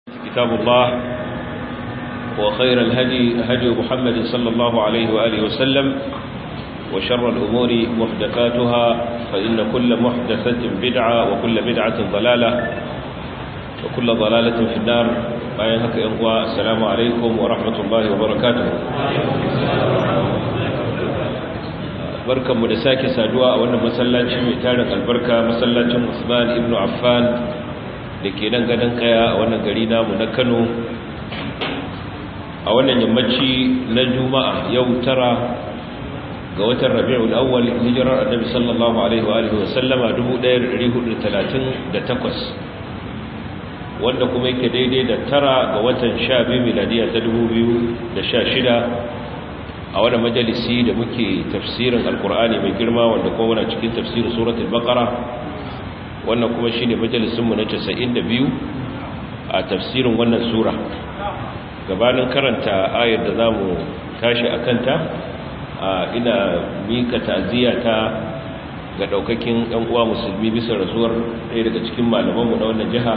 كتاب الله وخير الهدي هدي محمد صلى الله عليه وآله وسلم وشر الأمور محدثاتها فإن كل محدثة بدعة وكل بدعة ضلالة وكل ضلالة في النار بايهك إخوة السلام عليكم ورحمة الله وبركاته barkan mu da sake saduwa a wannan masallaci mai tarin albarka masallacin Usman ibn Affan da ke nan gadon kaya a wannan gari namu na Kano a wannan yammaci na Juma'a yau tara ga watan Rabiul Awwal hijirar Annabi sallallahu alaihi wa alihi wa sallama 1438 wanda kuma yake daidai da tara ga watan 12 miladiya ta 2016 a wani majalisi da muke tafsirin alkur'ani mai girma wanda kuma muna cikin tafsirin suratul baqara wannan kuma shine majalisinmu na 92 a tafsirin wannan sura gabanin karanta ayar da zamu tashi akanta ina mika ta'ziyata ga daukakin ɗan uwa musulmi bisa rasuwar ɗaya daga cikin malamanmu na wannan jiha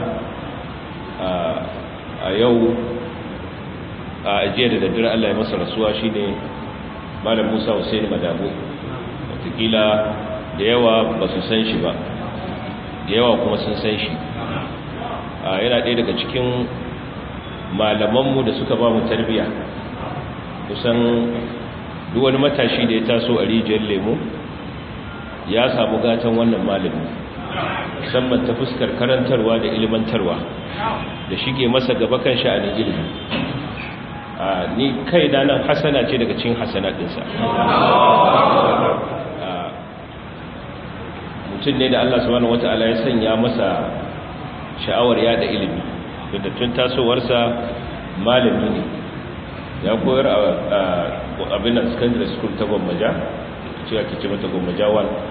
a yau a ajiya da daddare Allah ya masa rasuwa shine malam musa hussein madabu watakila da yawa ba su san shi ba da yawa kuma sun san shi yana ɗaya daga cikin malamanmu da suka ba mu tarbiya kusan wani matashi da ya taso a rijiyar lemo ya samu gatan wannan malami musamman ta fuskar karantarwa da ilimantarwa da shige masa gaba kan sha'anin ilimi ni kai da nan hasana ce daga cikin hasanatinsa mutum ne da Allah subhanahu wata'ala ya sanya masa sha'awar yada ilimi da tun tasowarsa malami ne ya koyar a abin secondary school ta gwammaja cewa ke ce mata gwammaja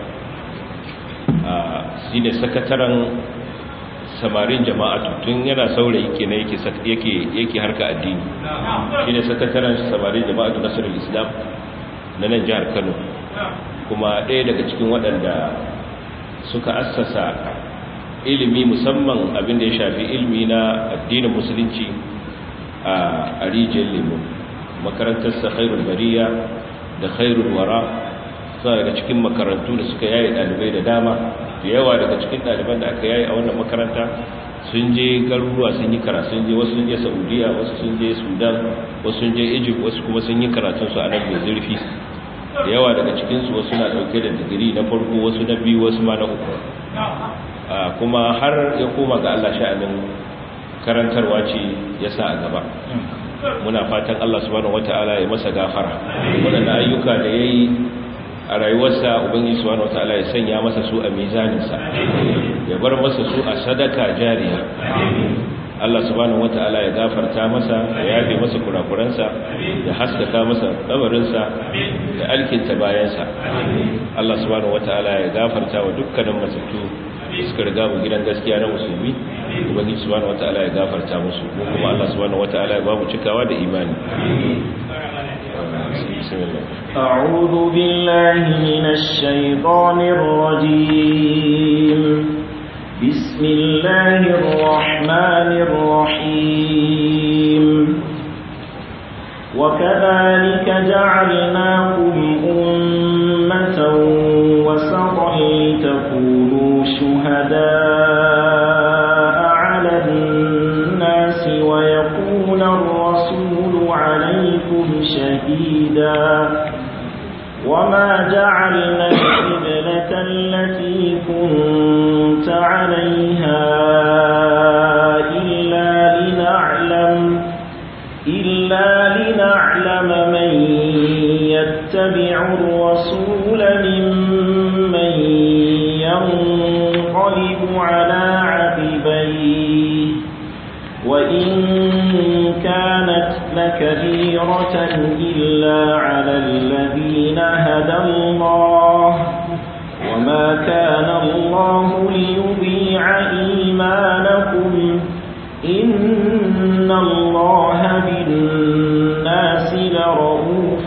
1 shi ne sakataren samarin jama'a tun yana saurayi kenan yake yake yake harka addini shine sakataren samarin jama'atu nasrul islam na nan jihar Kano kuma ɗaya daga cikin waɗanda suka assasa ilimi musamman abin da ya shafi ilimi na addinin musulunci a rijiyar lemo makarantarsa khairul bariya da khairul wara suna daga cikin makarantu da suka yaye ɗalibai da dama da yawa daga cikin ɗaliban da aka yayi a wannan makaranta sun je garuruwa sun yi karatu sun je wasu sun je saudiya wasu sun je sudan wasu sun je egypt wasu kuma sun yi karatunsu a nan mai zurfi da yawa daga cikinsu wasu na ɗauke da digiri na farko wasu na biyu wasu ma na uku kuma har ya koma ga allah sha'anin karantarwa ce ya sa a gaba muna fatan allah subhanahu wata'ala ya masa gafara waɗanda ayyuka da ya yi a rayuwarsa ubangiji subhanahu wataala ya sanya masa su a mizaninsa ya bar masa su a sadaka jariya Allah subhanahu wataala ya gafarta masa ya yafe masa kurakuransa ya haskaka masa kabarinsa da alkinta bayansa Allah subhanahu wataala ya gafarta wa dukkanin matattu suka riga mu gidan gaskiya na musulmi ubangiji subhanahu wataala ya gafarta musu mu kuma Allah subhanahu wataala ya ba mu cikawa da imani أعوذ بالله من الشيطان الرجيم بسم الله الرحمن الرحيم وكذلك جعلناكم أمة وسطا لتكونوا شهداء على الناس ويكون الرسول عليكم شهيدا وما جعلنا القبلة التي كنت عليها إلا لنعلم إلا لنعلم من يتبع الرسول ممن ينقلب على عقبيه وإن كانت لكبيرة إلا على الذين هدى الله وما كان الله ليضيع إيمانكم إن الله بالناس لرؤوف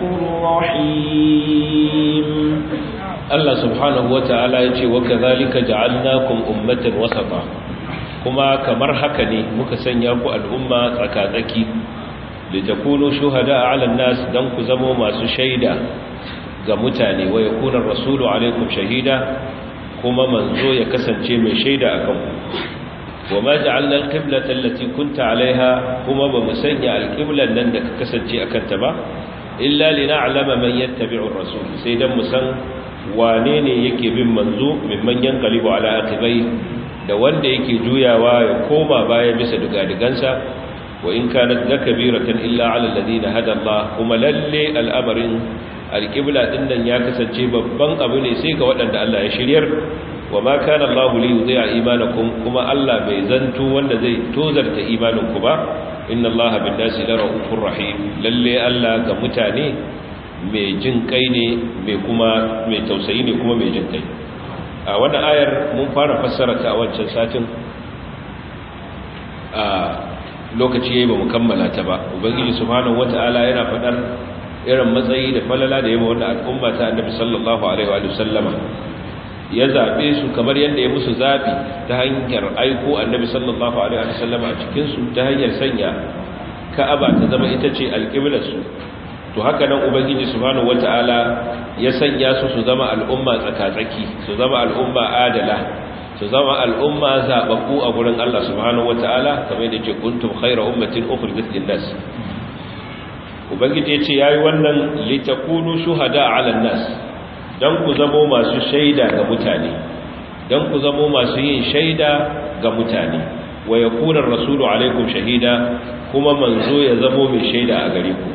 رحيم Allah subhanahu wa ta'ala ya ce wa kadhalika ja'alnakum ummatan wasata kuma kamar haka ne muka sanya ku al'umma tsakatsaki da takunu shuhada ala nas dan ku zamo masu shaida ga mutane wa yakuna rasulu alaikum shahida kuma manzo ya kasance mai shaida akan ku wa ma ja'alna al-qiblata allati kunta alaiha kuma ba mu sanya al-qiblan nan da ka kasance akan ta ba illa lina'lama man yattabi'u ar-rasul sai dan mu san wane ne yake bin manzo mimman yanqalibu ala aqibai da wanda yake juyawa ya koma baya bisa dugadigansa wa in kanat lakabiratan illa ala alladhina hada Allah kuma lalle al'amarin alqibla din nan ya kasance babban abu ne sai ga waɗanda Allah ya shiryar wa ma kana Allah li yudhi'a imanakum kuma Allah bai zanto wanda zai tozarta imaninku ba inna Allah bin nasi la raufur rahim lalle Allah ga mutane mai jin kai ne mai kuma mai tausayi ne kuma mai jin kai a wannan ayar mun fara fassara ta a wancan satin a lokaci yayi ba mu kammala ta ba ubangiji subhanahu wataala yana fadar irin matsayi da falala da yayi wannan al'umma ta annabi sallallahu alaihi wa sallama ya zabe su kamar yadda ya musu zabi ta hanyar aiko annabi sallallahu alaihi wa sallama a cikin su ta hanyar sanya ka'aba ta zama ita ce alqiblar su to haka nan ubangiji subhanahu wataala ya sanya su su zama al'umma tsakatsaki su zama al'umma adala su zama al'umma zababbu a gurin Allah subhanahu wataala kamar yadda ce kuntum khayra ummatin ukhrijat lin-nas ubangiji yace yayi wannan litakunu shuhada 'ala an-nas dan ku zamo masu shaida ga mutane dan ku zamo masu yin shaida ga mutane wa yakuna ar-rasulu 'alaykum shahida kuma manzo ya zamo mai shaida a gare ku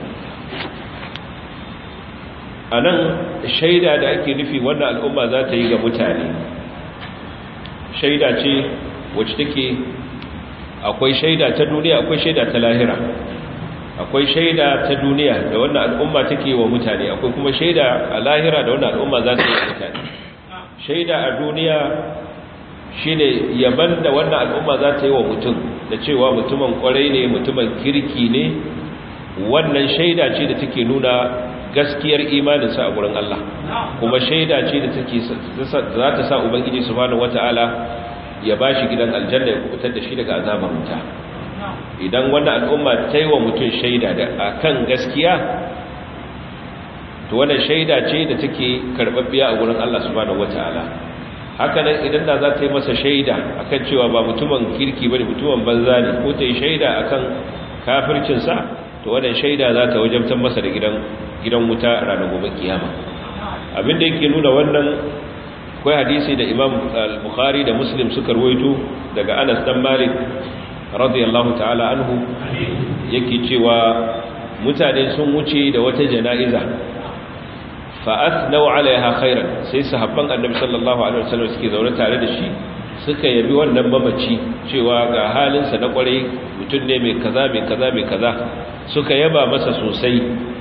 a nan shaida da ake nufi wannan al'umma za ta yi ga mutane shaida ce wacce take akwai shaida ta duniya akwai shaida ta lahira akwai shaida ta duniya da wannan al'umma take wa mutane akwai kuma shaida a lahira da wannan al'umma za ta yi wa mutane shaida a duniya shine yaban da wannan al'umma za ta yi wa mutum da cewa mutumin kwarai ne mutumin kirki ne wannan shaida ce da take nuna gaskiyar imaninsa a gurin Allah kuma shaida ce da take za ta sa ubangiji subhanahu wataala ya bashi gidan aljanna ya kubutar da shi daga azabar wuta idan wannan al'umma ta yi wa mutum shaida da akan gaskiya to wannan shaida ce da take karbabbiya a gurin Allah subhanahu wataala haka nan idan da za ta yi masa shaida akan cewa ba mutumin kirki bane mutumin banza ne ko ta yi shaida akan kafircinsa to wannan shaida za ta wajabtar masa da gidan gidan wuta ranar gobe kiyama abinda yake nuna wannan akwai hadisi da Imam al-Bukhari da Muslim suka ruwaito daga Anas dan Malik radiyallahu ta'ala anhu yake cewa mutane sun wuce da wata jana'iza fa athnau alaiha khairan sai sahabban annabi sallallahu alaihi wasallam suke zaune tare da shi suka yabi wannan mamaci cewa ga halinsa na kwarai mutum ne mai kaza mai kaza mai kaza suka yaba masa sosai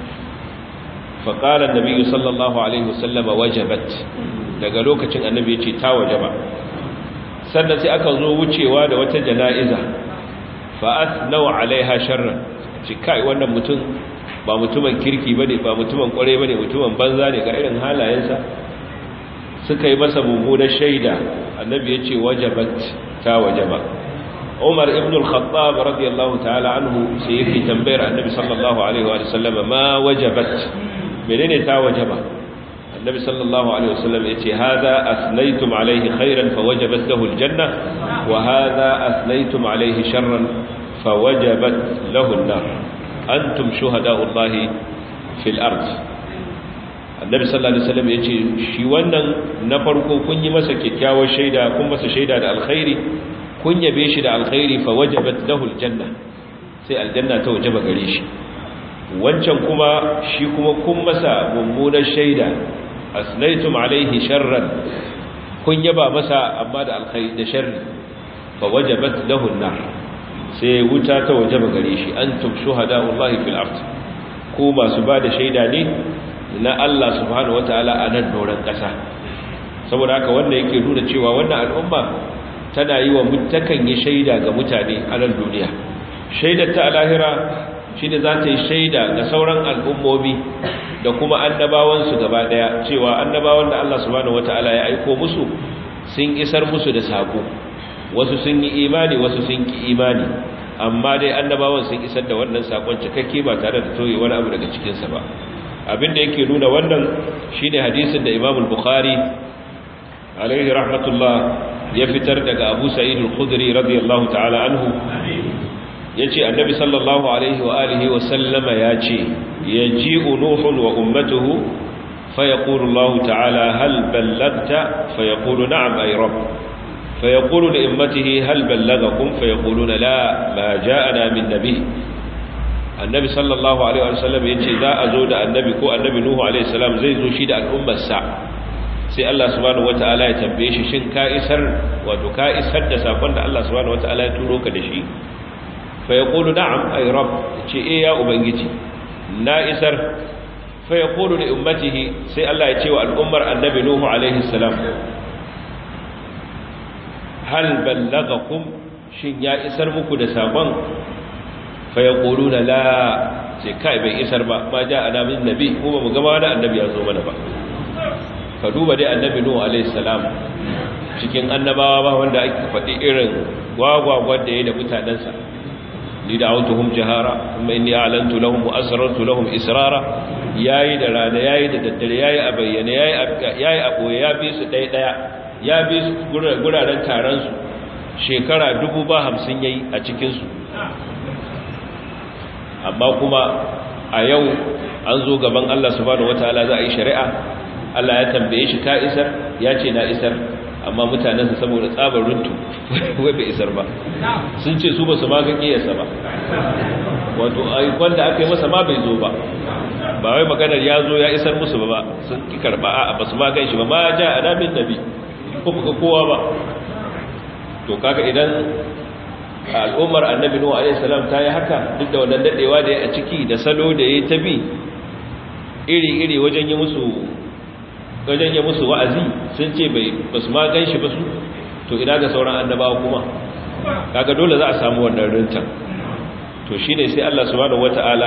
faƙalar nabi sallallahu alaihi wasallam wajabat daga lokacin annabi ce ta wajaba sannan sai aka zo wucewa da wata jana'iza fa'at nawa alaiha sharran ci kai wannan mutum ba mutumin kirki bane ba mutumin kware bane mutumin banza ne ga irin halayensa suka yi masa mummunar shaida annabi ya ce wajabat ta wajaba umar ibn al-khattab radiyallahu ta'ala anhu sai yake tambayar annabi sallallahu alaihi wa sallam ma wajabat menene ta wajaba annabi sallallahu alaihi wa sallam yace hadha asnaytum alaihi khairan fawajabat lahu al-janna wa hadha asnaytum alaihi sharran fawajabat lahu an-nar antum shuhada'u allahi fil ard annabi sallallahu alaihi wasallam yace shi wannan na farko kun yi masa kyakkyawar shaida kun masa shaida da alkhairi kun yabe shi da alkhairi fa wajabat lahu aljanna sai aljanna ta wajaba gare shi wancan kuma shi kuma kun masa mummunar shaida asnaitum alaihi sharran kun yaba masa amma da alkhairi da sharri fa wajabat lahu an-nar sai wuta ta wajaba gare shi antum shuhada'ullahi fil ard ku masu ba da shaida ne na Allah subhanahu wataala a nan doron ƙasa saboda haka wanda yake nuna cewa wannan al'umma tana yi wa mutakan yi shaida ga mutane a nan duniya shaidar ta alahira shi ne za ta yi shaida ga sauran al'ummomi da kuma annabawansu gaba daya cewa annabawan da Allah subhanahu wataala ya aiko musu sun isar musu da sako wasu sun yi imani wasu sun ki imani amma dai annabawan sun isar da wannan sakon cikakke ba tare da toye wani abu daga cikinsa ba abinda yake nuna wannan shine hadisin da Imam al-Bukhari alaihi rahmatullah ya fitar daga Abu Sa'id al-Khudri radiyallahu ta'ala anhu yace annabi sallallahu alaihi wa alihi wa sallama yace yaji'u nuhun wa ummatuhu fayaqulu Allah ta'ala hal ballagta fayaqulu na'am ay rabb fayaqulu li ummatihi hal ballagakum fayaquluna la ma ja'ana min nabiy annabi sallallahu alaihi wa sallam yace za a zo da annabi ko annabi nuhu alaihi salam zai zo shi da al'ummarsa sai Allah subhanahu wataala ya tambaye shi shin ka isar wato ka isar da sakon da Allah subhanahu wataala ya turo ka da shi fa yaqulu na'am ay rabb ce eh ya ubangiji na isar fa yaqulu li ummatihi sai Allah ya ce wa al'ummar annabi nuhu alaihi salam hal ballagakum shin ya isar muku da sakon fa yaquluna la sai kai bai isar ba ma ja ana min nabi kuma mu gaba da annabi ya zo mana ba ka duba dai annabi nuhu alaihi salam cikin annabawa ba wanda ake faɗi irin gwagwagwar da ya da mutanensa ni da autuhum jahara kuma inni a'lantu lahum wa asrartu lahum israra yayi da rana yayi da daddare yayi a bayyane yayi yayi a boye ya bi su ɗaya ɗaya ya bi su guraren taron su shekara dubu ba hamsin yayi a cikin su amma kuma a yau an zo gaban Allah subhanahu wataala za a yi shari'a Allah ya tambaye shi ka isar ya ce na isar amma mutanensa saboda tsabar runtu wai bai isar ba sun ce su ba su ma ga kiyarsa ba wato aikon da aka yi masa ma bai zo ba ba wai maganar ya zo ya isar musu ba sun ki karba a ba su ma gan shi ba ma ja adamin nabi ko ga kowa ba to kaga idan al'ummar annabi nuhu alaihi salam ta yi haka duk da wannan dadewa da ya a ciki da salo da ya ta bi iri iri wajen yi musu wajen ya musu wa'azi sun ce bai basu ma gan shi ba su to ina ga sauran annabawa kuma kaga dole za a samu wannan rintan to shine sai Allah subhanahu wata'ala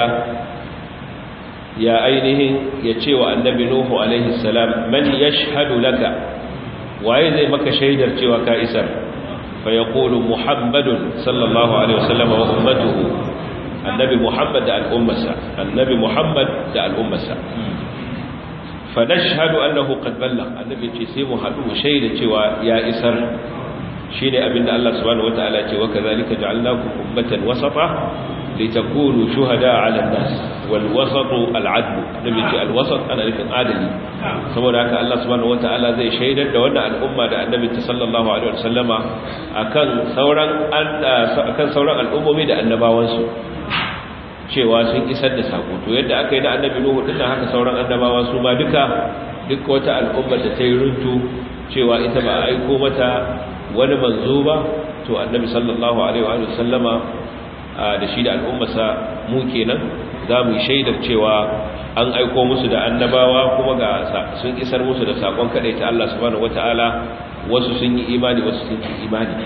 ya ainihin ya ce wa annabi nuhu alaihi salam man yashhadu laka waye zai maka shaidar cewa ka isar fa yaqulu muhammadun sallallahu alaihi wasallam wa ummatuhu annabi muhammad da al'ummarsa annabi muhammad da al'ummarsa fanashhadu annahu qad ballagha annabi ce sai mu hadu mu shaida cewa ya isar shine abinda Allah subhanahu wataala ce wa kadhalika ja'alnakum ummatan wasata litakunu shuhada 'ala an-nas wal wasatu al-'adl nabi ce al-wasat ana nufin adali saboda haka Allah subhanahu wataala zai shaidar da wannan al'umma da annabi sallallahu alaihi wasallama akan sauran akan sauran al'ummomi da annabawansu cewa sun isar da sako to yadda aka yi na annabi nuhu dinnan haka sauran annabawa su ma duka duk wata al'ummar da ta yi runtu cewa ita ba a aiko mata wani manzo ba to annabi sallallahu alaihi wa sallama da shi da al'ummarsa mu kenan za mu yi shaidar cewa an aiko musu da annabawa kuma ga sun isar musu da sakon kadai ta Allah subhanahu wataala wasu sun yi imani wasu sun yi imani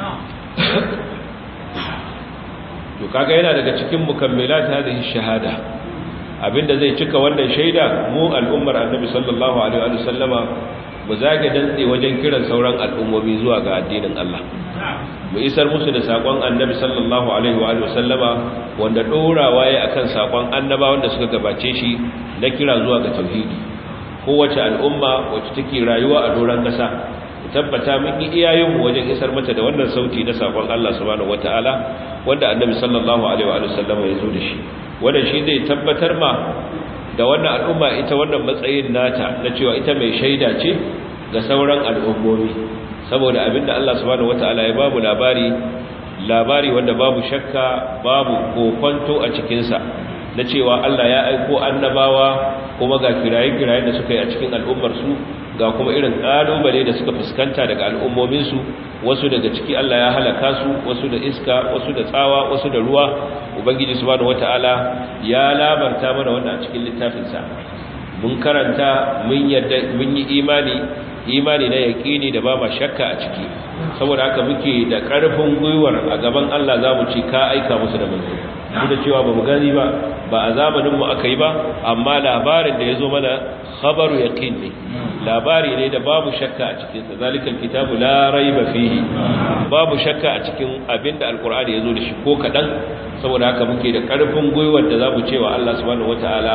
to kaga yana daga cikin mukammilat hadhihi shahada abinda zai cika wannan shaida mu al'ummar annabi sallallahu alaihi wa sallama mu zage dantse wajen kiran sauran al'ummomi zuwa ga addinin Allah mu isar musu da sakon annabi sallallahu alaihi wa sallama wanda dorawa yayi akan sakon annabawan da suka gabace shi na kira zuwa ga tauhidi kowace al'umma wacce take rayuwa a doran kasa tabbata mun yi iyayenmu wajen isar mata da wannan sauti na sakon Allah subhanahu wataala wanda annabi sallallahu alaihi wa sallam ya zo da shi wanda shi zai tabbatar ma da wannan al'umma ita wannan matsayin nata na cewa ita mai shaida ce ga sauran al'ummomi saboda abinda Allah subhanahu wataala ya babu labari labari wanda babu shakka babu kokonto a cikin sa na cewa Allah ya aiko annabawa kuma ga kiraye-kiraye da suka yi a cikin al'ummar su ga kuma irin kalubale da suka fuskanta daga al'ummominsu wasu daga ciki Allah ya halaka su wasu da iska wasu da tsawa wasu da ruwa ubangiji subhanahu wataala ya labarta mana wannan a cikin littafinsa mun karanta mun yadda mun yi imani imani na yaqini da ba ma shakka a ciki saboda haka muke da karfin gwiwar a gaban Allah zamu ci ka aika musu da manzo duk da cewa bamu gani ba ba a zamaninmu aka yi ba amma labarin da ya zo mana khabaru yaqin ne labari ne da babu shakka a cikinsa zalikal kitabu la raiba fihi babu shakka a cikin abinda alqur'ani ya zo da shi ko kadan saboda haka muke da karfin gwiwar da zamu cewa Allah subhanahu wataala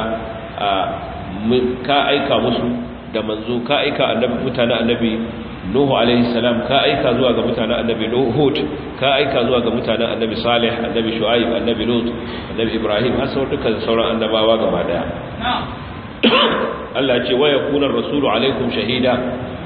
ka aika musu da manzo ka aika annabi mutanen annabi Nuhu alaihi salam ka aika zuwa ga mutanen annabi Hud ka aika zuwa ga mutanen annabi Salih annabi Shu'aib annabi Lut annabi Ibrahim har sauran dukkan sauran annabawa gaba daya Allah ce wa yakuna rasulu alaikum shahida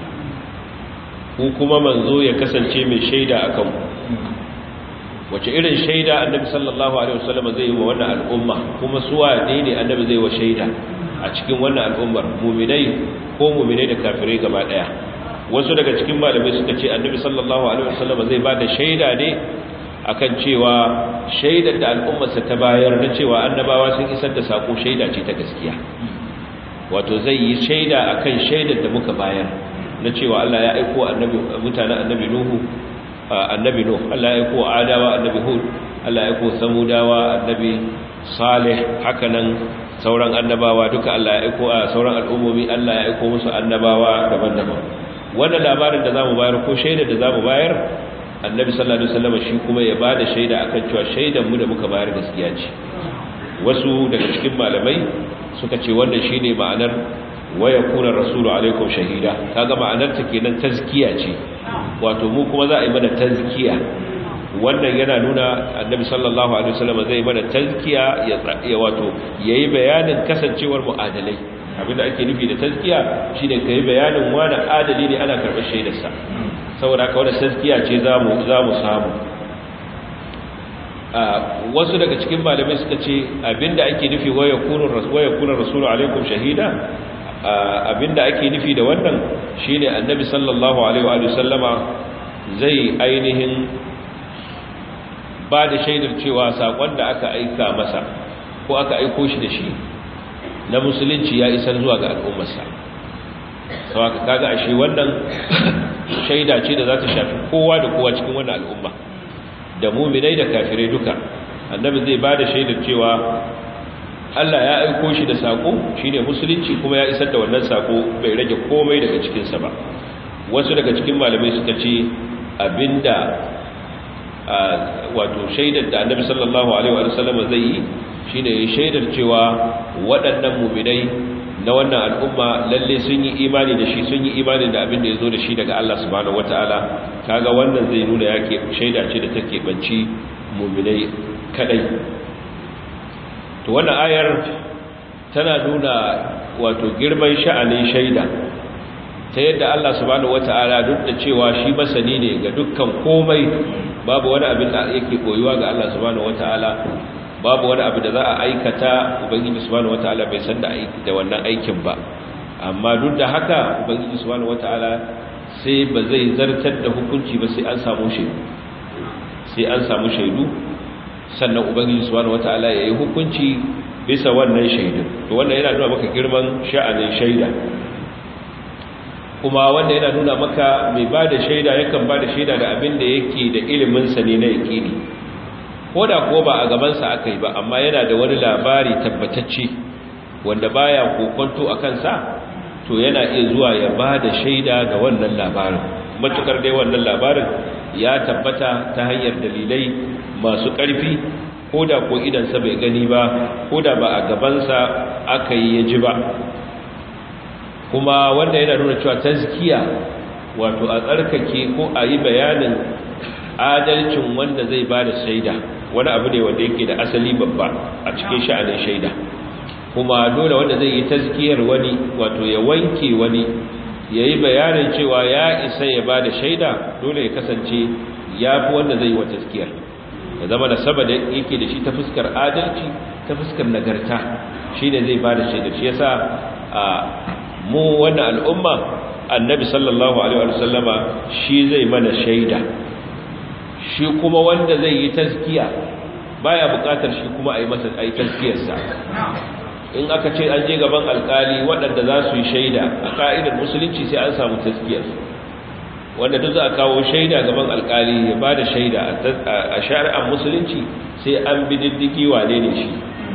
ku kuma manzo ya kasance mai shaida akan ku wace irin shaida annabi sallallahu alaihi wasallam zai yi wa wannan al'umma kuma suwa ne ne annabi zai wa shaida a cikin wannan al'ummar mu'minai ko mu'minai da kafirai gaba daya wasu daga cikin malamai suka ce annabi sallallahu alaihi wasallam zai ba da shaida ne akan cewa shaidar da al'ummarsa ta bayar na cewa annabawa sun isar da sako shaida ce ta gaskiya wato zai yi shaida akan shaidar da muka bayar na cewa Allah ya aiko annabi mutanen annabi Nuhu annabi Nuh Allah ya aiko Adawa annabi Hud Allah ya aiko Samudawa annabi Salih hakanan sauran annabawa duka Allah ya aiko sauran al'ummomi Allah ya aiko musu annabawa daban-daban wannan labarin da zamu bayar ko shaidar da zamu bayar annabi sallallahu alaihi wasallam shi kuma ya bada shaida akan cewa shaidar mu da muka bayar gaskiya ce wasu daga cikin malamai suka ce wannan shine ma'anar wa yakuna rasulu alaikum shahida kaga ma'anar ta kenan tazkiya ce wato mu kuma za a yi mana tazkiya wannan yana nuna annabi sallallahu alaihi wasallam zai mana tazkiya ya wato yayi bayanin kasancewar mu adalai abinda ake nufi da tazkiya shine kai bayanin wani adali ne ana karɓar shaidarsa saboda haka wannan tazkiya ce zamu zamu samu wasu daga cikin malamai suka ce abinda ake nufi wa yakunu wa yakunu rasulu alaikum shahida abinda ake nufi da wannan shine annabi sallallahu alaihi wa sallama zai ainihin ba da shaidar cewa sakon da aka aika masa ko aka aiko shi da shi na musulunci ya isar zuwa ga al'ummarsa sau aka kaga ashe wannan shaida ce da za ta shafi kowa da kowa cikin wannan al'umma da muminai da kafirai duka annabi zai ba da shaidar cewa Allah ya aiko shi da sako shine musulunci kuma ya isar da wannan sako bai rage komai daga cikinsa ba wasu daga cikin malamai suka ce abinda wato shaidar da annabi sallallahu alaihi wa sallam zai yi shine ya shaidar cewa waɗannan muminai na wannan al'umma lalle sun yi imani da shi sun yi imani da abin da ya zo da shi daga Allah subhanahu wataala kaga wannan zai nuna yake shaida ce da take banci muminai kadai to wannan ayar tana nuna wato girman sha'anin shaida ta yadda Allah subhanahu wataala duk da cewa shi masani ne ga dukkan komai babu wani abin da yake koyuwa ga Allah subhanahu wataala babu wani abu da za a aikata ubangiji subhanahu wataala bai san da aiki da wannan aikin ba amma duk da haka ubangiji subhanahu wataala sai ba zai zartar da hukunci ba sai an samu shaidu sai an samu shaidu sannan ubangiji subhanahu wataala yayi hukunci bisa wannan shaidun to wannan yana nuna maka girman sha'anin shaida kuma wanda yana nuna maka mai bada shaida yakan bada shaida da abin da yake da ilimin sa ne na yaqini ko da ko ba a gabansa aka yi ba amma yana da wani labari tabbatacce wanda baya kokonto a kansa to yana iya zuwa ya ba da shaida ga wannan labarin matukar dai wannan labarin ya tabbata ta hanyar dalilai masu ƙarfi ko da ko idansa bai gani ba ko da ba a gabansa aka yi ya ji ba kuma wanda yana nuna cewa tazkiya wato a tsarkake ko a yi bayanin adalcin wanda zai ba da shaida wani abu ne wanda yake da asali babba a cikin sha'anin shaida kuma dole wanda zai yi tazkiyar wani wato ya wanke wani ya yi bayanin cewa ya isa ya ba da shaida dole ya kasance ya fi wanda zai yi wa tazkiyar ya zama da saba da yake da shi ta fuskar adalci ta fuskar nagarta shi ne zai ba da shaida shi yasa a mu wannan al'umma annabi sallallahu alaihi wa sallama shi zai mana shaida shi kuma wanda zai yi taskiya baya bukatar shi kuma a yi masa a yi taskiyarsa in aka ce an je gaban alkali waɗanda za su yi shaida a ka'idar musulunci sai an samu taskiyar wanda duk za a kawo shaida gaban alkali ya ba da shaida a shari'ar musulunci sai an bi diddigi wane ne shi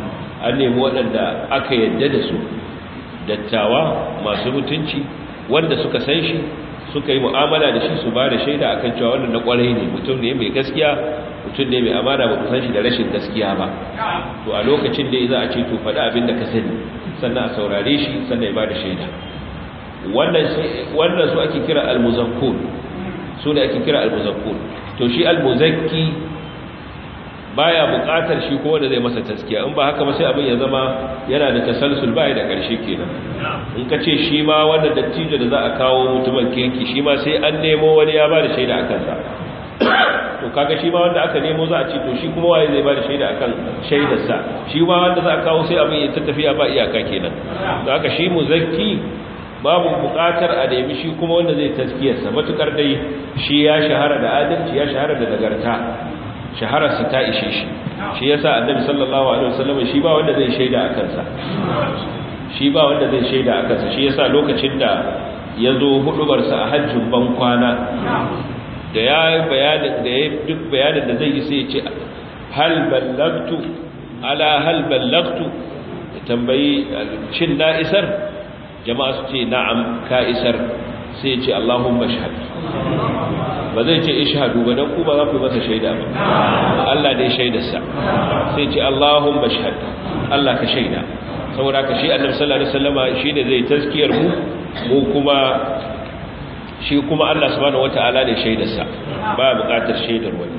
an nemi waɗanda aka yadda da su dattawa masu mutunci wanda suka san shi suka yi mu'amala da shi su ba da shaida akan cewa wannan na kwarai ne mutum ne mai gaskiya mutum ne mai amana ba ku san shi da rashin gaskiya ba to a lokacin da za a ce to faɗi abin da ka sani sannan a saurare shi sannan ya ba da shaida wannan su ake kira almuzakkun su ne ake kira almuzakkun to shi almuzakki baya buƙatar shi ko wanda zai masa taskiya in ba haka ba sai abin ya zama yana da tasalsul baya da ƙarshe kenan in ka ce shi ma wanda dattijo da za a kawo mutumin kirki shi ma sai an nemo wani ya ba da shaida a kansa to kaga shi ma wanda aka nemo za a ce to shi kuma waye zai ba da shaida akan shaidarsa shi ma wanda za a kawo sai abin ya tattafiya ba iyaka kenan to haka shi muzakki babu buƙatar a nemi shi kuma wanda zai taskiyarsa matukar dai shi ya shahara da adalci ya shahara da nagarta shahararsa ta ishe shi shi yasa annabi sallallahu alaihi wasallam shi ba wanda zai shaida a kansa shi ba wanda zai shaida a kansa shi yasa lokacin da ya zo hudubarsa a hajjin ban kwana da ya yi bayanin da ya duk bayanin da zai yi sai ya ce hal ballagtu ala hal ballagtu tambayi cin na isar jama'a su ce na'am ka isar sai ya ce allahumma shahad ba zai ce ishadu ba don ku ba za ku masa shaida ba Allah dai shaidarsa sai ce Allahumma shahad Allah ka shaida saboda ka shi annabi sallallahu alaihi wasallama shine zai taskiyar mu mu kuma shi kuma Allah subhanahu wataala ne shaidarsa ba buƙatar shaidar wani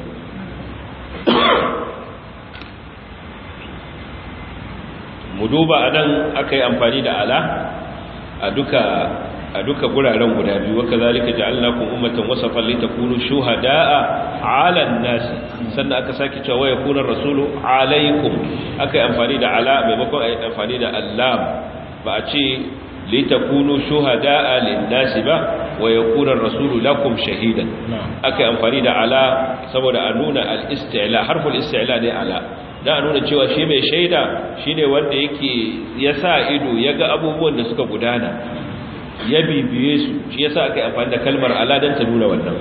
mu duba anan akai amfani da ala a duka a duka guraren guda biyu waka zalika ja'alnakum ummatan wasafan litakunu shuhada'a 'alan nas sannan aka saki cewa ya kuna rasulu alaikum aka yi amfani da ala maimakon a yi amfani da allam ba a ce litakunu shuhada'a lin-nas ba wa yakuna rasulu lakum shahidan aka yi amfani da ala saboda a nuna al-isti'la harful isti'la ne ala da a nuna cewa shi mai shaida shine wanda yake ya sa ido ya ga abubuwan da suka gudana ya bibiye su shi yasa aka yi amfani da kalmar aladan ta nuna wannan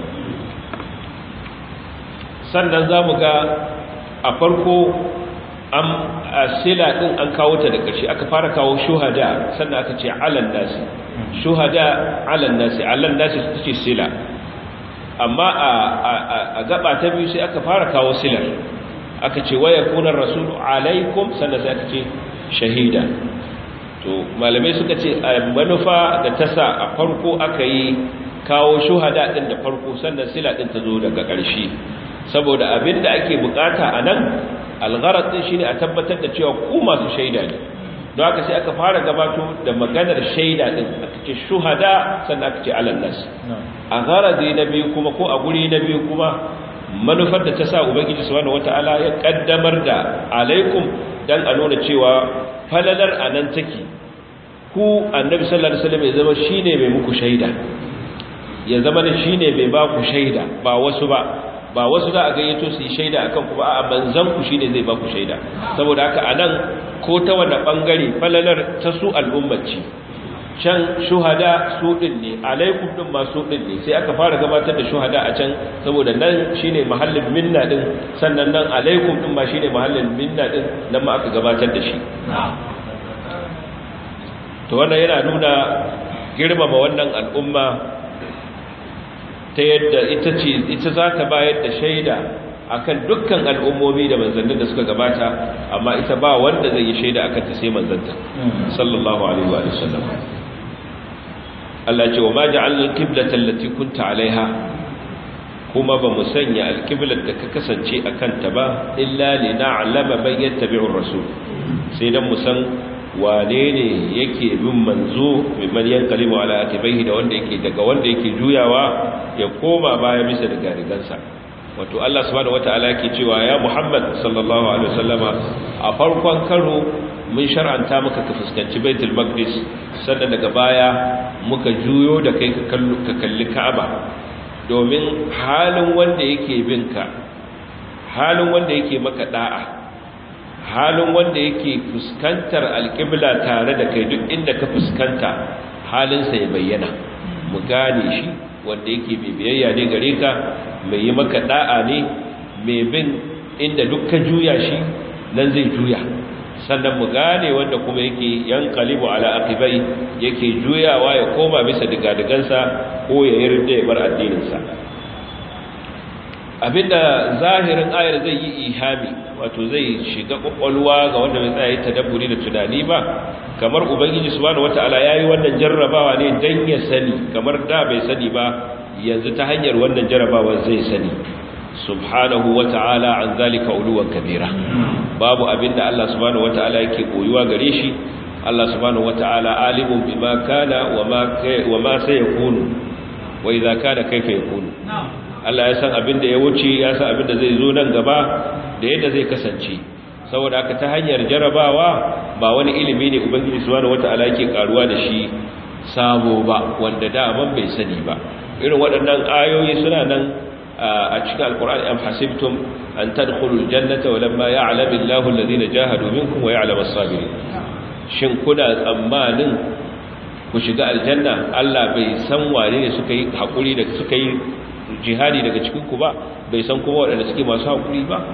sannan za mu ga a farko an sila din an kawo ta da ƙarshe aka fara kawo shuhada sannan aka ce alan nasi shuhada alan nasi alan nasi su ce sila amma a gaba ta biyu sai aka fara kawo silar aka ce waya kunan rasulu alaikum sannan sai aka ce shahida to malamai suka ce a manufa da ta sa a farko aka yi kawo shuhada din da farko sannan sila din ta zo daga ƙarshe saboda abin da ake bukata a nan algharar din shine a tabbatar da cewa ku masu shaida ne don haka sai aka fara gabato da maganar shaida din aka ce shuhada sannan aka ce alal nas a gharadi na biyu kuma ko a guri na biyu kuma manufar da ta sa ubangiji subhanahu wataala ya kaddamar da alaikum dan a nuna cewa falalar a nan take ku annabi sallallahu alaihi wasallam ya zama shine mai muku shaida ya zama da shine mai ba ku shaida ba wasu ba ba wasu za a gayyato su yi shaida akan ku ba a manzan ku shine zai ba ku shaida saboda haka anan ko ta wani bangare falalar ta su al'ummaci can shuhada su din ne alaikum din ma su din ne sai aka fara gabatar da shuhada a can saboda nan shine mahallin minna din sannan nan alaikum din ma shine mahallin minna din nan ma aka gabatar da shi to wannan yana nuna girmama wannan al'umma ta yadda ita ce ita za ta bayar da shaida akan dukkan al'ummomi da manzannin da suka gabata amma ita ba wanda zai yi shaida akan ta sai manzanta sallallahu alaihi wa sallam Allah ce wa ma ja'alna al-qiblata allati kunta 'alaiha kuma ba mu sanya al-qiblat da ka kasance akan ta ba illa li na'lama man yattabi'u ar-rasul sai dan mu san wane ne yake bin manzo mimman yanqalibu ala atibaihi da wanda yake daga wanda yake juyawa ya koma baya bisa daga rigansa wato Allah subhanahu wataala yake cewa ya Muhammad sallallahu alaihi wasallama a farkon karo mun shar'anta maka ka fuskanci Baitul Maqdis sannan daga baya muka juyo da kai ka kalli Ka'aba domin halin wanda yake binka halin wanda yake maka da'a halin wanda yake fuskantar alƙibla tare da kai duk inda ka fuskanta halinsa ya bayyana mu gane shi wanda yake mai biyayya ne gare ka mai yi maka da'a ne mai bin inda duk ka juya shi nan zai juya sannan mu gane wanda kuma yake yanqalibu ala aqibai yake juyawa ya koma bisa digadigansa ko ya yarda ya bar addininsa abinda zahirin ayar zai yi ihami wato zai shiga kwakwalwa ga wanda bai tsaye tadabburi da tunani ba kamar ubangiji subhanahu wataala yayi wannan jarrabawa ne dan ya sani kamar da bai sani ba yanzu ta hanyar wannan jarrabawa zai sani subhanahu wataala an zalika uluwan kabira babu abinda Allah subhanahu wataala yake koyuwa gare shi Allah subhanahu wataala alimun bima kana wa ma wa ma sayakunu wa idza kana kayfa yakunu Allah ya san abin da ya wuce ya san abin da zai zo nan gaba da yadda zai kasance saboda haka ta hanyar jarabawa ba wani ilimi ne ubangiji subhanahu wataala yake karuwa da shi sabo ba wanda da ban bai sani ba irin waɗannan ayoyi suna nan a cikin alkur'ani am hasibtum an tadkhulul jannata wa lamma ya'lamu Allahu alladhina jahadu minkum wa ya'lamu as-sabirin shin kuna tsammanin ku shiga aljanna Allah bai san wane ne suka yi hakuri da suka yi jihadi daga cikin ku ba bai san kuma waɗanda suke masu hakuri ba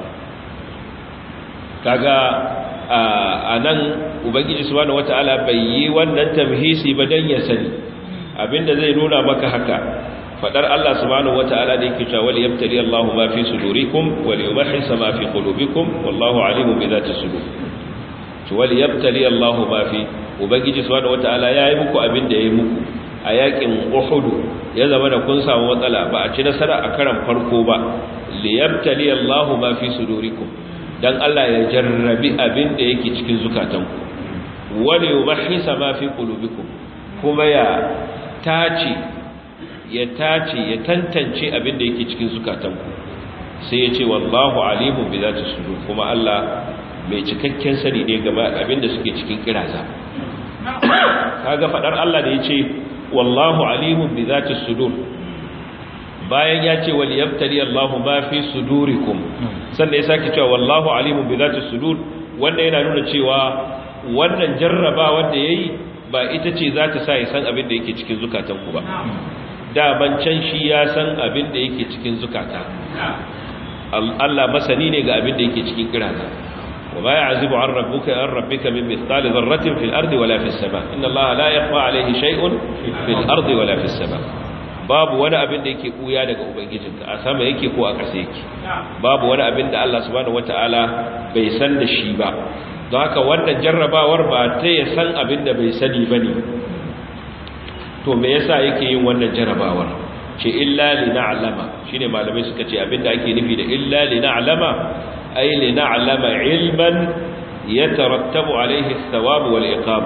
kaga a nan ubangiji subhanahu wataala bai yi wannan tamhisi ba dan ya sani abinda zai nuna maka haka fadar Allah subhanahu wataala da yake cewa wal yabtali Allahu ma fi sudurikum wal yumahhis ma fi qulubikum wallahu alimun bi dhati sudur to wal yabtali Allahu ma fi ubangiji subhanahu wataala yayi muku abinda yayi muku a yakin Uhud ya zama da kun samu matsala ba a ci nasara a karan farko ba li yabtali Allahu ma fi sudurikum dan Allah ya jarrabi abinda yake cikin zukatanku wal yumahhis ma fi qulubikum kuma ya tace ya tace ya tantance abin da yake cikin zukatanku sai ya ce wallahu alimun bi zati sudur kuma Allah mai cikakken sani ne game abin da suke cikin kiraza kaga fadar Allah da yace wallahu alimun bi zati sudur bayan ya ce wal yabtali Allahu ma fi sudurikum sannan ya sake cewa wallahu alimun bi zati sudur wanda yana nuna cewa wannan jarraba wanda yayi ba ita ce za ta sa ya san abin da yake cikin zukatanku ba daban can shi ya san abin da yake cikin zukata Allah masani ne ga abin da yake cikin kirata wa ma ya'zibu an rabbuka an rabbika min mithqali dharratin fil ardi wala fis sama inna Allah la yakhfa alayhi shay'un fil ardi wala fis sama babu wani abin da yake kuya daga ubangijinka a sama yake ko a ƙasa yake babu wani abin da Allah subhanahu wataala bai san da shi ba don haka wannan jarrabawar ba ta ya san abin da bai sani bane to me yasa yake yin wannan jarabawar ce illa li na'lama shine malamai suka ce abinda ake nufi da illa li na'lama ay li na'lama ilman yatarattabu alayhi ath-thawab wal iqab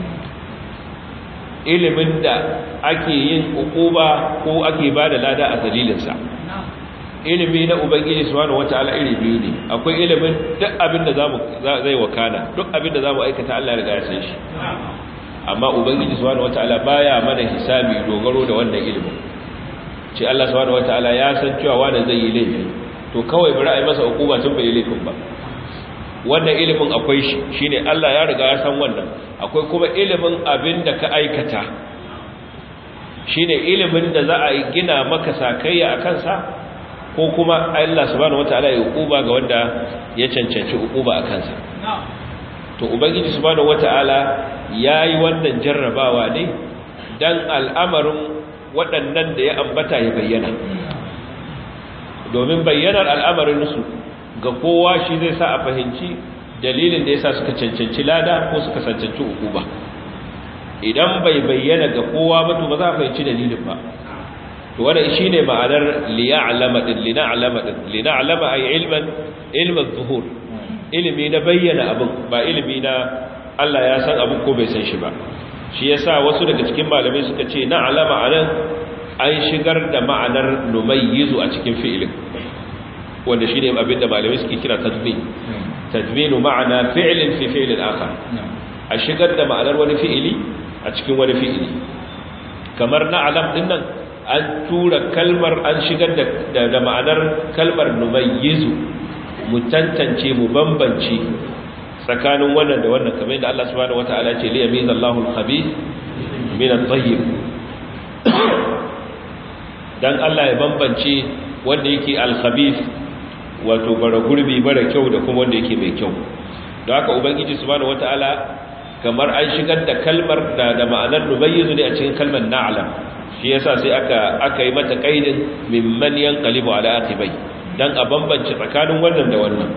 ilimin da ake yin ukuba ko ake bada lada a dalilin sa ilimi na ubangiji subhanahu wataala iri biyu ne akwai ilimin duk abinda zamu zai wakana duk abinda zamu aikata Allah ya riga ya san shi amma ubangiji subhanahu wataala baya mana hisabi dogaro da wannan ilimin ce Allah subhanahu wataala ya san cewa wanda zai yi laifi to kawai bari a yi masa hukuma tun bai laifin ba wannan ilimin akwai shi shine Allah ya riga ya san wannan akwai kuma ilimin abin da ka aikata shine ilimin da za a gina maka sakayya a kansa ko kuma Allah subhanahu wataala ya hukuma ga wanda ya cancanci hukuma a kansa to ubangiji subhanahu wata'ala yayi wannan jarrabawa ne dan al'amarin waɗannan da ya ambata ya bayyana domin bayyanar al'amarin su ga kowa shi zai sa a fahimci dalilin da yasa suka cancanci lada ko suka cancanci ukuba idan bai bayyana ga kowa ba to ba za a fahimci dalilin ba to wannan shine ma'anar liya'lama din lina'lama din lina'lama ay ilman ilman zuhur ilimi na bayyana abin ba ilimi na Allah ya san abin ko bai san shi ba shi yasa wasu daga cikin malamai suka ce na alama anan an shigar da ma'anar numayyizu a cikin fi'ilin wanda shine abin da malamai suke kira tadmin tadminu ma'ana fi'lin fi fi'lin akhar a shigar da ma'anar wani fi'ili a cikin wani fi'ili kamar na alam din nan an tura kalmar an shigar da da ma'anar kalmar numayyizu mu tantance mu bambance tsakanin wannan da wannan kamar yadda Allah subhanahu wataala ce li yamiza Allahu al-khabith min at-tayyib dan Allah ya bambance wanda yake al-khabith wato bara gurbi bara kyau da kuma wanda yake mai kyau don haka ubangiji subhanahu wataala kamar an shigar da kalmar da da ma'anar nubayyizu ne a cikin kalmar na'lam shi yasa sai aka aka yi mata kaidin mimman yanqalibu ala aqibai dan a bambance tsakanin wannan da wannan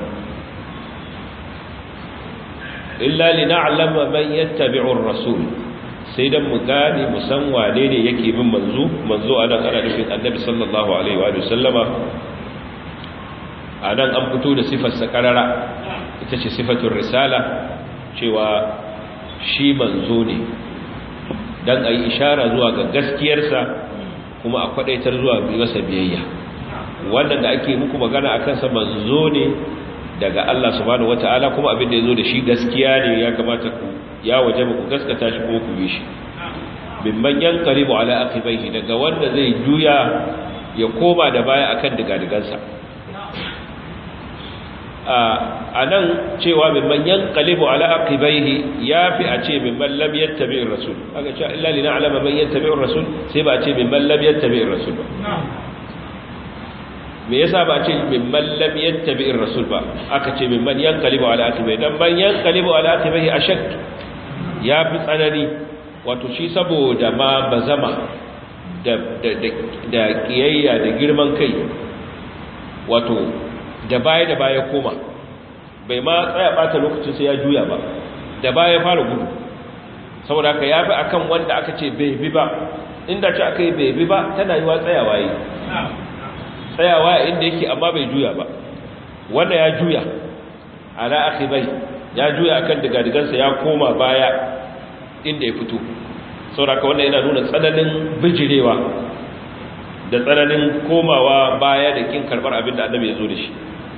illa lina'lama man yattabi'u ar-rasul sai dan mu gane mu san wane ne yake bin manzo manzo anan ana nufin annabi sallallahu alaihi wa sallama anan an fito da sifar sa karara ita ce sifatul risala cewa shi manzo ne dan ayi ishara zuwa ga gaskiyarsa kuma a kwadaitar zuwa masa biyayya wannan da ake muku magana akan sa manzo ne daga Allah subhanahu wataala kuma abin da yazo da shi gaskiya ne ya kamata ku ya waje ku gaskata shi kuma ku bi shi mimman yanqalibu ala aqibaihi daga wanda zai juya ya koma da baya akan digadigansa a nan cewa mimman yanqalibu ala aqibaihi yafi a ce mimman lam yattabi'ir rasul aka ce illa lina alama man yattabi'ir rasul sai ba a ce mimman lam yattabi'ir rasul ba me yasa ba a ce mimman lam yattabi'ir rasul ba aka ce mimman yanqalibu ala aqibaihi dan man yanqalibu ala aqibaihi ashak yafi tsanani wato shi saboda ma bazama da da da kiyayya da girman kai wato da baya da baya koma bai ma tsaya bata lokacin sai ya juya ba da baya fara gudu saboda ka yafi akan wanda aka ce bai bi ba inda ce aka yi bai bi ba tana yi wa tsayawa yi tsayawa inda yake amma bai juya ba wanda ya juya ala akhibai ya juya akan digadigansa ya koma baya inda ya fito saboda ka wannan yana nuna tsananin bijirewa da tsananin komawa baya da kin karbar abin da annabi ya zo da shi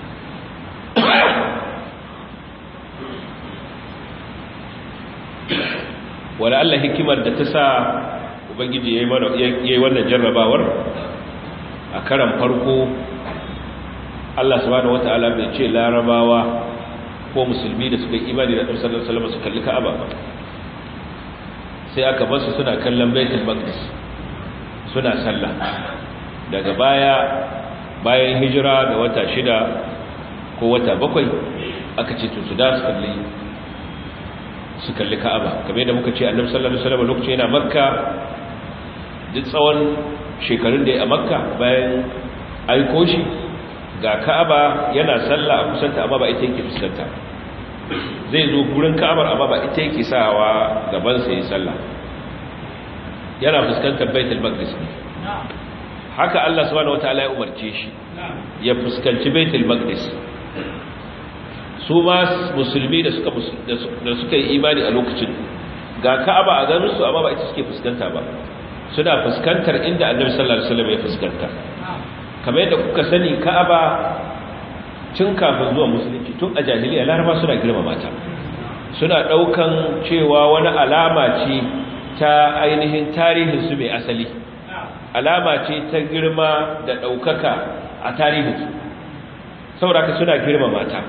wala Allah hikimar da ta sa ubangiji yayi mana yayi wannan jarrabawar a karan farko Allah subhanahu wataala bai ce larabawa ko musulmi da suka yi imani da Annabi sallallahu alaihi wasallam su kalli Ka'aba ba sai aka bar su suna kallon Baitul Maqdis suna sallah daga baya bayan hijira da wata shida ko wata bakwai aka ce to su da su kalli su kalli ka'aba kamar yadda muka ce annabi sallallahu alaihi wasallam lokacin yana makka duk tsawon shekarun da ya a makka bayan aiko shi ga ka'aba yana sallah a kusanta amma ba ita yake fuskanta zai zo gurin ka'abar amma ba ita yake sawa gaban sa yi sallah yana fuskantar baitul maqdis ne haka Allah subhanahu wataala ya umarce shi ya fuskanci baitul maqdis su ma musulmi da suka da suka yi imani a lokacin ga Ka'aba a ganin su amma ba ita suke fuskanta ba suna fuskantar inda Annabi sallallahu alaihi wasallam ya fuskanta kamar yadda kuka sani Ka'aba tun kafin zuwa musulunci tun a jahiliya Laraba suna girmama ta suna daukan cewa wani alama ce ta ainihin tarihin su mai asali alama ce ta girma da daukaka a tarihin su saboda suna girmama ta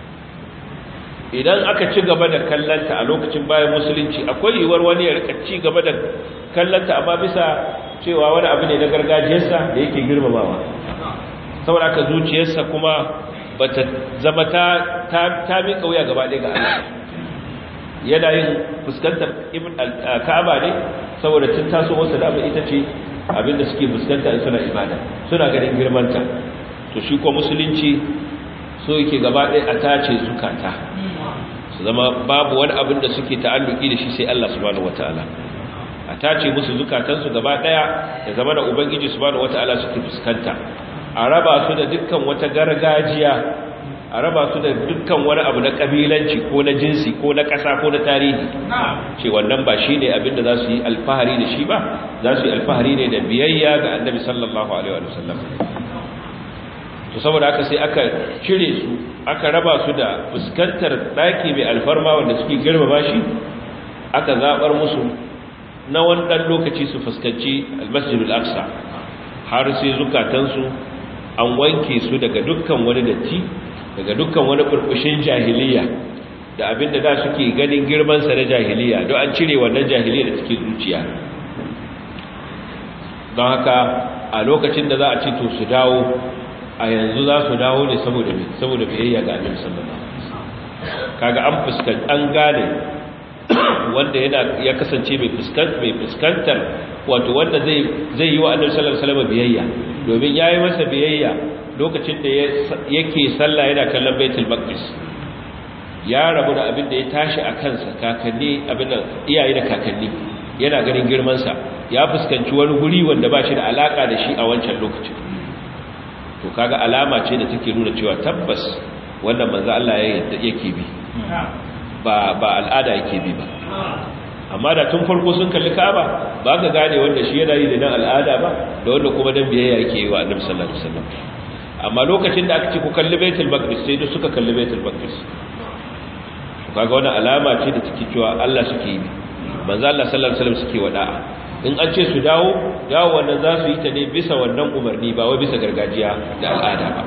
idan aka ci gaba da kallanta a lokacin bayan musulunci akwai yiwuwar wani ya rika ci gaba da kallanta amma bisa cewa wani abu ne na gargajiyarsa da yake girmamawa saboda aka zuciyarsa kuma bata zama ta ta ta miƙa wuya gaba ɗaya ga Allah yana yin fuskantar ibn al-Ka'aba ne saboda tun taso wasu da abin ita ce abinda suke fuskanta in suna ibada suna ganin girmanta to shi ko musulunci so yake gaba ɗaya a tace zukata su zama babu wani abin da suke ta'alluki da shi sai Allah subhanahu wataala a tace musu zukatansu gaba ɗaya da zama da ubangiji subhanahu wataala suke fuskanta a raba su da dukkan wata gargajiya a raba su da dukkan wani abu na kabilanci ko na jinsi ko na ƙasa ko na tarihi ce wannan ba shi ne abin da za su yi alfahari da shi ba za su yi alfahari ne da biyayya ga annabi sallallahu alaihi wa sallam to saboda haka sai aka cire su aka raba su da fuskantar daki mai alfarma wanda suke girmama shi aka zabar musu na wani dan lokaci su fuskanci almasjidul aqsa har sai zukatansu an wanke su daga dukkan wani datti daga dukkan wani burbushin jahiliya da abinda da suke ganin girman sa na jahiliya don an cire wannan jahiliya da take zuciya don haka a lokacin da za a ce to su dawo a yanzu za su dawo ne saboda me saboda biyayya ga annabi sallallahu alaihi wasallam kaga an fuskan an gane wanda yana ya kasance mai fuskantar mai fuskantar wato wanda zai zai yi wa annabi sallallahu alaihi wasallam biyayya domin yayi masa biyayya lokacin da yake sallah yana kallon baitul maqdis ya rabu da abin da ya tashi a kansa kakanni abin da iyaye da kakanni yana ganin girman sa ya fuskanci wani guri wanda ba shi da alaka da shi a wancan lokacin to kaga alama ce da take nuna cewa tabbas wannan manzo Allah ya yake bi ba ba al'ada yake bi ba amma da tun farko sun kalli Ka'aba ba ka gane wanda shi yana yi da dan al'ada ba da wanda kuma dan biyayya yake yi wa Annabi sallallahu alaihi wasallam amma lokacin da aka ce ku kalli Baitul Maqdis sai duk suka kalli Baitul Maqdis kaga wannan alama ce da take cewa Allah suke yi manzo Allah sallallahu alaihi wasallam suke wada'a in an ce su dawo dawo wannan za su yi ta ne bisa wannan umarni ba wai bisa gargajiya da al'ada ba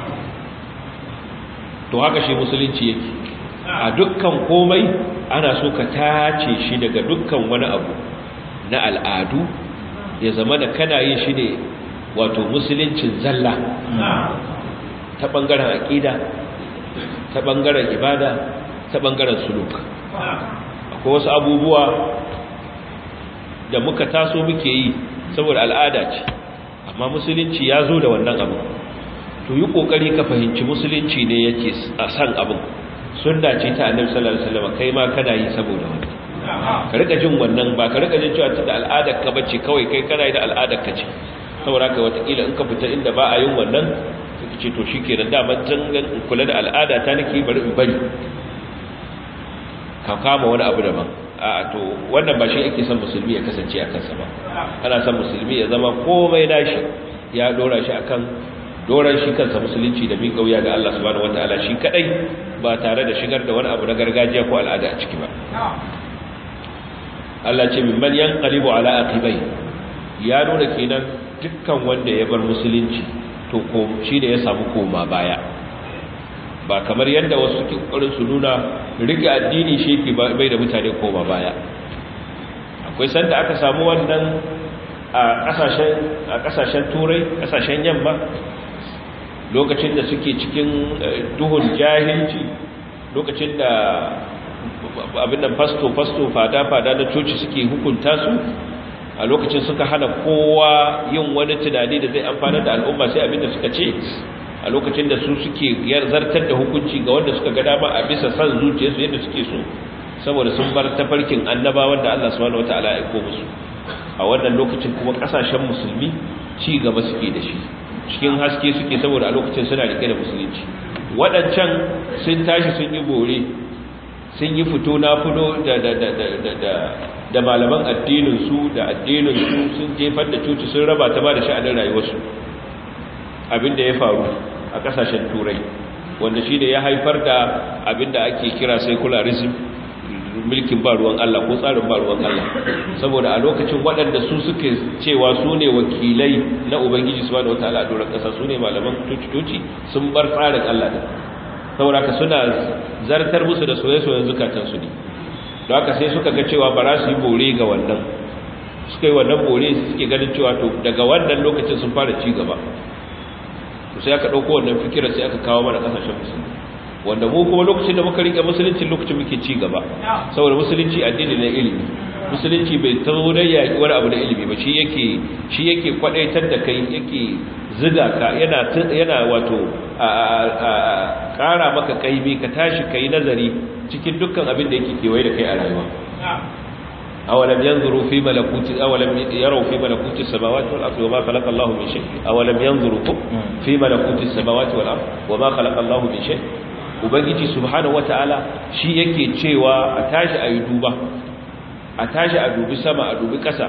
to haka shi musulunci yake a dukkan komai ana so ka tace shi daga dukkan wani abu na al'adu ya zama da kana yin shi ne wato musuluncin zalla ta ɓangaren aƙida ta ɓangaren ibada ta ɓangaren suluka akwai wasu abubuwa da muka taso muke yi saboda al'ada ce amma musulunci ya zo da wannan abu to yi ƙoƙari ka fahimci musulunci ne yake a san abin sunna ce ta annabi sallallahu alaihi wasallam kai ma kana yi saboda wannan ka rika jin wannan ba ka rika jin cewa da al'adar ka bace kawai kai kana yi da al'adar ka ce saboda ka wata kila in ka fita inda ba a yin wannan ka ce to shikenan da man jangan kula da al'ada ta nake bari in bari ka kama wani abu daban a to wannan ba shi ake son musulmi ya kasance a kansa ba ana son musulmi ya zama komai nashi ya dora shi akan doran shi kansa musulunci da bin kauya ga Allah subhanahu wataala shi kadai ba tare da shigar da wani abu na gargajiya ko al'ada a ciki ba Allah ce min man yanqalibu ala aqibai ya nuna kenan dukkan wanda ya bar musulunci to ko shi da ya samu koma baya ba kamar yadda wasu ke kokarin su nuna rike addini shi ke bai da mutane koma baya akwai sanda aka samu wannan a kasashen a kasashen turai kasashen yamma lokacin da suke cikin duhun jahilci lokacin da abin da fasto-fasto fada-fada na coci suke hukunta su a lokacin suka hana kowa yin wani tunani da zai amfana da al'umma sai abin da suka ce a lokacin da su suke zartar da hukunci ga wanda suka ga dama a bisa san zuciyarsu yadda suke so saboda sun bar tafarkin annabawan da Allah subhanahu wataala ya aiko musu a wannan lokacin kuma kasashen musulmi ci gaba suke da shi cikin haske suke saboda a lokacin suna rike da musulunci waɗancan sun tashi sun yi bore sun yi fito na fito da da da da da da da malaman addinin su da addinin su sun jefar da cuci sun raba ta ba da sha'anin rayuwarsu abinda ya faru a kasashen turai wanda shi da ya haifar da abinda ake kira secularism mulkin ba ruwan Allah ko tsarin ba ruwan Allah saboda a lokacin waɗanda su suke cewa su ne wakilai na ubangiji subhanahu wataala a doron ƙasa su ne malaman tuci sun bar tsarin Allah da saboda haka suna zartar musu da soye-soyen zukatansu ne don haka sai suka ga cewa ba za su yi bore ga wannan suka yi wannan bore suke ganin cewa to daga wannan lokacin sun fara ci gaba to sai aka ɗauko wannan fikirar sai aka kawo mana ƙasashen musulmi wanda mu kuma lokacin da muka rike musulunci lokacin muke ci gaba saboda musulunci addini na ilimi musulunci bai tazo da yaki wani abu da ilimi ba shi yake shi yake kwadaitar da kai yake ziga ka yana yana wato a kara maka kaimi ka tashi kai nazari cikin dukkan abin da yake kewaye da kai a rayuwa awalam yanzuru fi malakuti awalam yaraw fi malakuti samawati wal ardi wama khalaqa Allahu min shay awalam yanzuru fi malakuti samawati wal ardi wama khalaqa Allahu min shay ubangiji subhanahu wataala shi yake cewa a tashi a yi duba a tashi a dubi sama a dubi ƙasa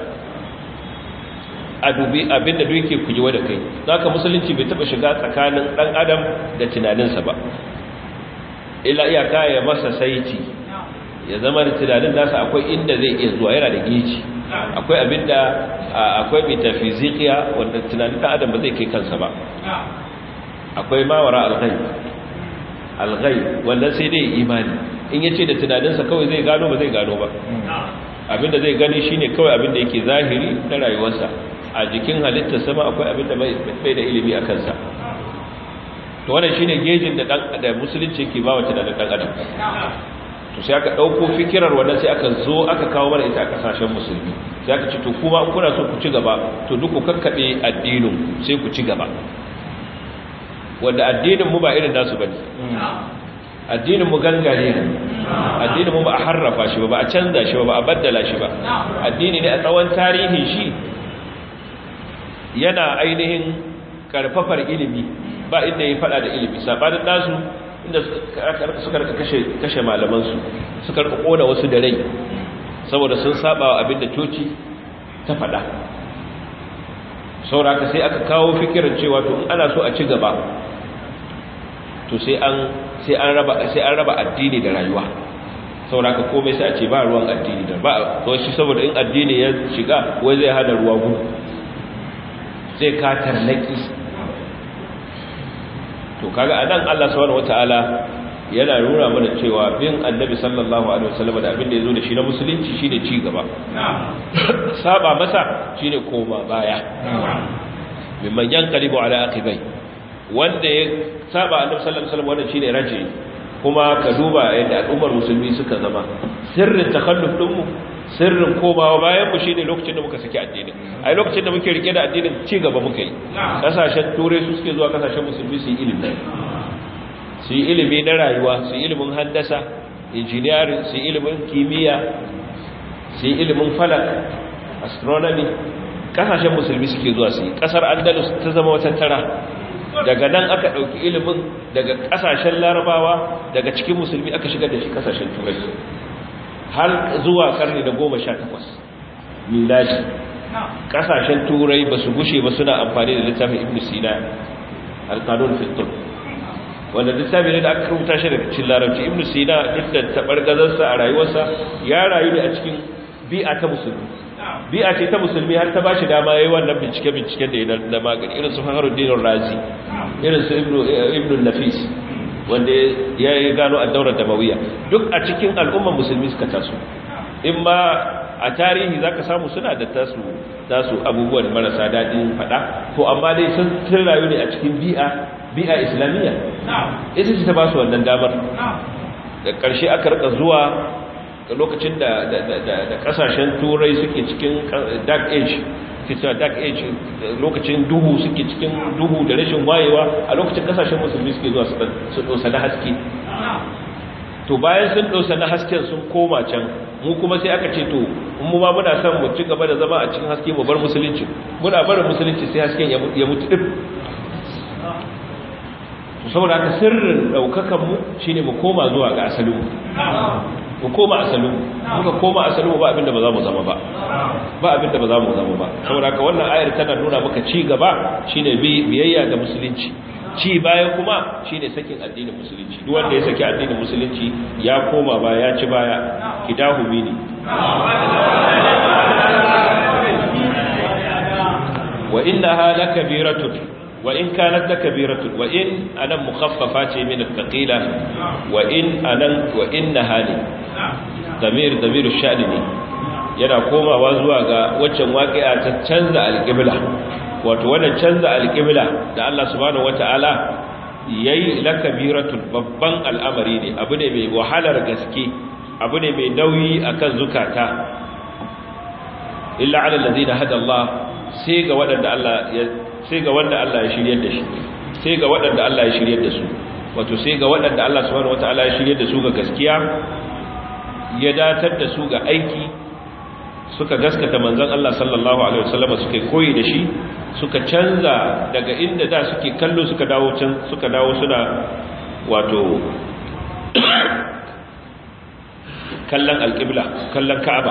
a dubi abinda duk yake kujewa da kai zaka musulunci bai taba shiga tsakanin dan adam da tunaninsa ba illa iyaka ya masa saiti ya zama da tunanin nasa akwai inda zai iya zuwa yana da gici akwai abinda akwai metafizikiya wanda tunanin dan adam ba zai kai kansa ba akwai mawara al-ghaib alghai wannan sai dai imani in yace da tunaninsa kawai zai gano ba zai gano ba abinda zai gani shine kawai abinda yake zahiri na rayuwarsa a jikin halittar sama akwai abinda bai da ilimi a kansa to wannan shine gejin da dan da musulunci yake ba wa tunanin dan adam to sai aka dauko fikirar wannan sai aka zo aka kawo mana ita a kasashen musulmi sai aka ce to kuma in kuna so ku ci gaba to duk ku kakkabe addinin sai ku ci gaba wanda addinin mu ba irin nasu bane addinin mu gangare ne addinin mu ba a harrafa shi ba ba a canza shi ba ba a baddala shi ba addini ne a tsawon tarihin shi yana ainihin karfafar ilimi ba inda ya fada da ilimi sabanin nasu inda suka rika kashe kashe malaman su suka rika kona wasu da rai saboda sun saba wa abin da coci ta fada sauraka sai aka kawo fikirin cewa to in ana so a ci gaba to sai an sai an raba sai an raba addini da rayuwa sauraka komai sai a ce ba ruwan addini da ba to shi saboda in addini ya shiga wai zai hada ruwa gudu zai ka tarnaki to kaga anan Allah subhanahu wataala yana nuna mana cewa bin annabi sallallahu alaihi wasallam da abin da yazo da shi na musulunci shine ci gaba saba masa shine koma baya mimman yanqalibu ala aqibai wanda ya saba annabi sallallahu alaihi wasallam wannan shine raji kuma ka duba yadda al'ummar musulmi suka zama sirrin takhalluf din mu sirrin komawa bayan mu shine lokacin da muka saki addini ai lokacin da muke rike da addinin ci gaba muka yi kasashen turai su suke zuwa kasashen musulmi su yi ilimi su yi ilimi na rayuwa su yi ilimin handasa engineering su yi ilimin kimiyya su yi ilimin falak astronomy kasashen musulmi suke zuwa su yi kasar andalus ta zama wata tara daga nan aka ɗauki ilimin daga ƙasashen larabawa daga cikin musulmi aka shigar da shi ƙasashen turai har zuwa ƙarni da goma sha takwas miladi ƙasashen turai ba su gushe ba suna amfani da littafin ibn sina alkanun fitur wanda littafi ne da aka rubuta shi daga cikin larabci ibn sina duk da taɓargazarsa a rayuwarsa ya rayu ne a cikin bi'a ta musulmi bi'a ce ta musulmi har ta bashi dama yayin wannan bincike binciken da yana da magani irin su Fakhruddin Razi irin su Ibn Ibn Nafis wanda ya gano ad-daurar damawiyya duk a cikin al'umman musulmi suka taso in ma a tarihi zaka samu suna da tasu tasu abubuwan marasa dadin fada to amma dai sun tun rayu ne a cikin bi'a bi'a islamiyya ita ce ta ba su wannan damar da ƙarshe aka rika zuwa lokacin da kasashen turai suke cikin dark age cewa dark age lokacin duhu suke cikin duhu da rashin wayewa a lokacin kasashen musulmi suke zuwa su dosa na haske to bayan sun dosa na hasken sun koma can mu kuma sai aka ce to mu ma muna son mu ci gaba da zama a cikin haske mu bar musulunci muna barin musulunci sai hasken ya mutu dip saboda haka sirrin daukakan mu shine mu koma zuwa ga asalin mu koma asalin muka koma asalin ba abinda ba za mu zama ba ba abinda ba za mu zama ba saboda haka wannan ayar tana nuna maka ci gaba shine biyayya ga musulunci ci baya kuma shine sakin addinin musulunci duk wanda ya saki addinin musulunci ya koma ba ya ci baya kidahu bini wa innaha lakabiratun wa in kanat lakabiratun wa in anan mukhaffafa ce min al-thaqila wa in anan wa innaha ne damir damiru sha'ni ne yana komawa zuwa ga waccan waqi'a ta canza al-qibla wato wannan canza al-qibla da Allah subhanahu wataala yayi lakabiratun babban al'amari ne abu ne mai wahalar gaske abu ne mai nauyi akan zukata illa ala allazina hada Allah sai ga wadanda Allah ya sai ga wanda Allah ya shiryar da shi sai ga waɗanda Allah ya shiryar da su wato sai ga waɗanda Allah subhanahu wataala ya shiryar da su ga gaskiya ya datar da su ga aiki suka gaskata manzon Allah sallallahu alaihi wasallam suka koyi da shi suka canza daga inda da suke kallo suka dawo can suka dawo suna wato kallon alƙibla kallon ka'aba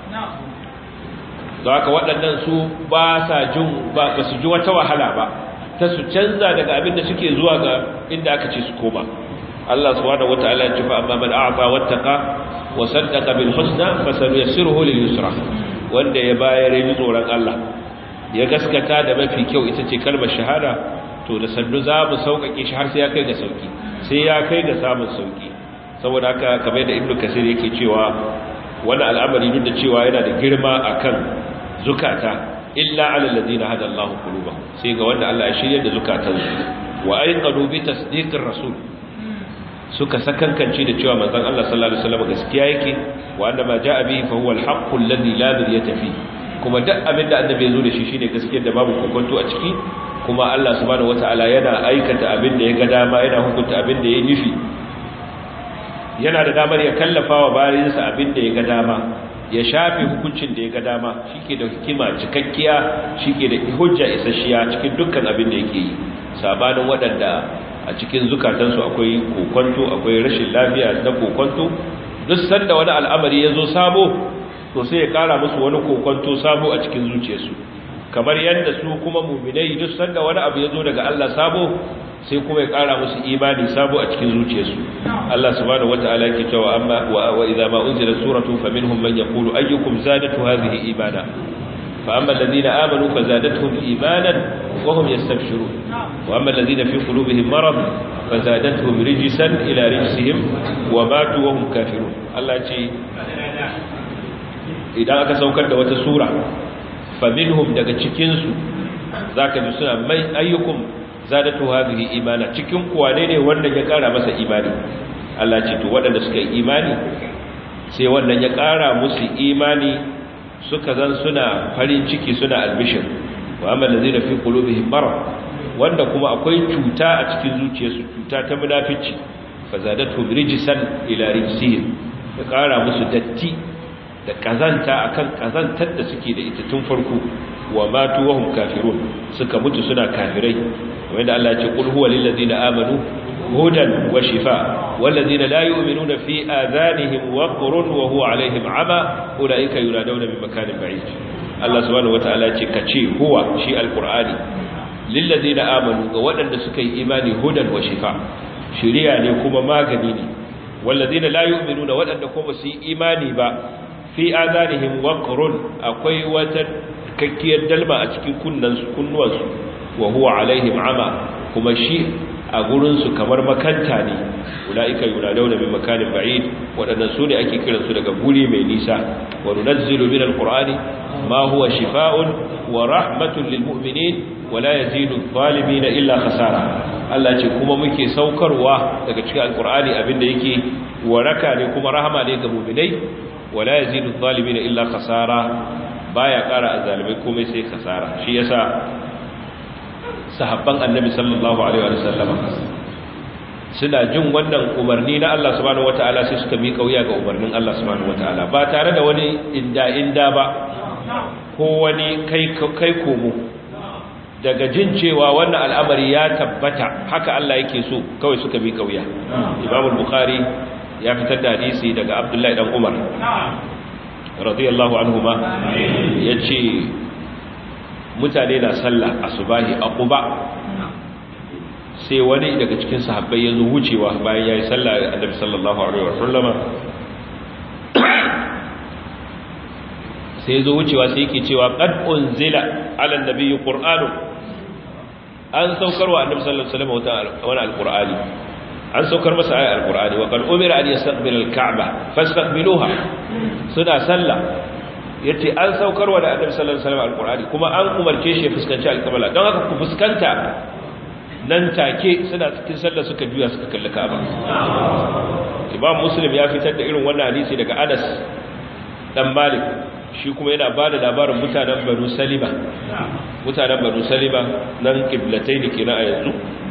da haka waɗannan su ba sa jin ba su ji wata wahala ba ta su canza daga abin da suke zuwa ga inda aka ce su koma Allah subhanahu wataala ya ce fa amma man a'ta wattaqa wa saddaqa bil husna fasanuyassiruhu lil yusra wanda ya bayar ya tsoron Allah ya gaskata da mafi kyau ita ce kalmar shahada to da sannu za mu sauƙaƙe shi har sai ya kai ga sauki sai ya kai ga samun sauki saboda haka kamar da ibnu kasir yake cewa wani al'amari duk da cewa yana da girma akan zukata illa ala alladhina hada Allah qulubahum sai ga wanda Allah ya shirye da zukatansu wa aiqadu bi tasdiqir rasul suka sakankance da cewa manzon Allah sallallahu alaihi wasallam gaskiya yake wa anna ma jaa bihi fa huwa al-haqqu alladhi la miryata fi kuma duk abin da annabi ya zo da shi shine gaskiyar da babu kokonto a ciki kuma Allah subhanahu wataala yana aikata abin da ya ga dama yana hukunta abin da ya nufi yana da damar ya kallafa wa bayansa abin da ya ga dama ya shafe hukuncin da ya ga dama shike da hikima cikakkiya shike da hujja isasshiya cikin dukkan abin da yake yi sabanin waɗanda a cikin zukatansu akwai kokonto akwai rashin lafiya na kokonto duk sanda wani al'amari ya zo sabo to sai ya kara musu wani kokonto sabo a cikin zuciyarsu kamar yadda su kuma muminai duk sanda wani abu ya zo daga Allah sabo sai kuma ya kara musu imani sabo a cikin zuciyarsu Allah subhanahu wata'ala yake cewa amma wa idza ma unzila suratu faminhum man yaqulu ayyukum zadatu hadhihi imana fa amma alladhina amanu fazadatuhum imanan wa hum yastabshirun wa amma alladhina fi qulubihim marad fazadatuhum rijsan ila rijsihim wa matu wa hum kafirun Allah ce idan aka saukar da wata sura faminhum daga cikinsu za ka ji suna mai ayyukum zadatu hadhihi imana cikin kuwa ne ne wanda ya kara masa imani Allah ce to waɗanda suka yi imani sai wannan ya kara musu imani suka zan suna farin ciki suna albishir wa amma allazina fi qulubihim marad wanda kuma akwai cuta a cikin zuciyarsu cuta ta munafici fazadatu rijsan ila rijsihim ya kara musu datti da kazanta akan kazantar da suke da ita tun farko wa matu wahum kafirun suka mutu suna kafirai wanda Allah ya ce qul huwa lil ladina amanu hudan wa shifa wal ladina la yu'minuna fi adhanihim waqrun wa huwa alaihim ama ulaika yuraduna min makanin ba'id Allah subhanahu wataala ya ce kace huwa shi alqur'ani lil ladina amanu ga wadanda suka yi imani hudan wa shifa shiriya ne kuma magani ne wal ladina la yu'minuna wadanda kuma su yi imani ba fi azanihim waqrun akwai wata kakkiyar dalma a cikin kunnansu kunnuwansu wa huwa alaihim ama kuma shi a gurin su kamar makanta ne ulaika yunadawna min makanin ba'id wadannan su ne ake kiransu daga guri mai nisa wa nunazzilu min alqur'ani ma huwa shifaa'un wa rahmatun lil mu'minin wa la yazidu adh-dhalimin illa khasara Allah ce kuma muke saukarwa daga cikin alqur'ani abinda yake waraka ne kuma rahama ne ga mu'minai wala yazidu adh-dhalimin illa khasara baya kara azalimai komai sai khasara shi yasa sahabban annabi sallallahu alaihi wa sallam suna jin wannan umarni na Allah subhanahu wataala sai suka mi kauya ga umarnin Allah subhanahu wataala ba tare da wani inda inda ba ko wani kai kai komo daga jin cewa wannan al'amari ya tabbata haka Allah yake so kawai suka mi kauya Imam al-Bukhari ya fitar da hadisi daga Abdullahi dan Umar radiyallahu anhuma yace mutane na sallah asubahi a Quba sai wani daga cikin sahabbai ya zo wucewa bayan yayi sallah Annabi sallallahu alaihi wasallama sai zo wucewa sai yake cewa qad unzila ala nabiyyi qur'anun an saukarwa Annabi sallallahu alaihi wasallam wani alqur'ani an saukar masa ayar alqur'ani wa qad umira an yastaqbila alka'ba fastaqbiluha suna sallah yace an saukarwa da annabi sallallahu alaihi wasallam alqur'ani kuma an umarce shi ya fuskanci alqibla don haka ku fuskanta nan take suna cikin sallah suka juya suka kalli Ka'aba Imam Muslim ya fitar da irin wannan hadisi daga Anas dan Malik shi kuma yana bada labarin mutanen Banu Salima mutanen Banu Salima nan kiblatayn kenan a yanzu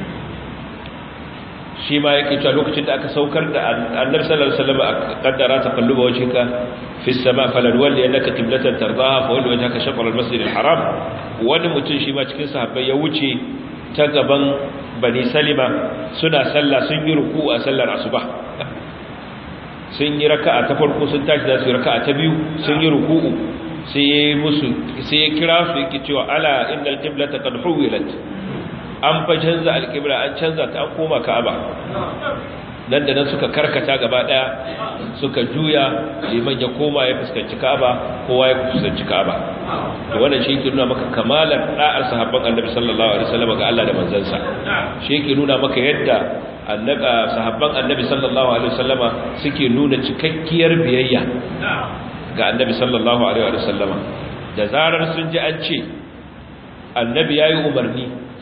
shi ma yake cewa lokacin da aka saukar da annabi sallallahu alaihi wasallam a kaddara ta kalluba wajhika fi sama falan walli annaka qiblatan tardaha fa walli wajhaka shatr al-masjid al-haram wani mutum shi ma cikin sahabbai ya wuce ta gaban bani salima suna sallah sun yi ruku a sallar asuba sun yi raka'a ta farko sun tashi za su yi raka'a ta biyu sun yi ruku'u sai ya musu sai ya kira su yake cewa ala innal qiblata qad huwilat an fa canza alƙibla an canza ta an koma ka'aba nan da nan suka karkata gaba daya suka juya liman ya koma ya fuskanci ka'aba kowa ya fuskanci ka'aba to wannan shi yake nuna maka kamalar da'ar sahabban annabi sallallahu alaihi wasallam ga Allah da manzansa shi yake nuna maka yadda annabi sahabban annabi sallallahu alaihi wasallama suke nuna cikakkiyar biyayya ga annabi sallallahu alaihi wasallama da zarar sun ji an ce annabi yayi umarni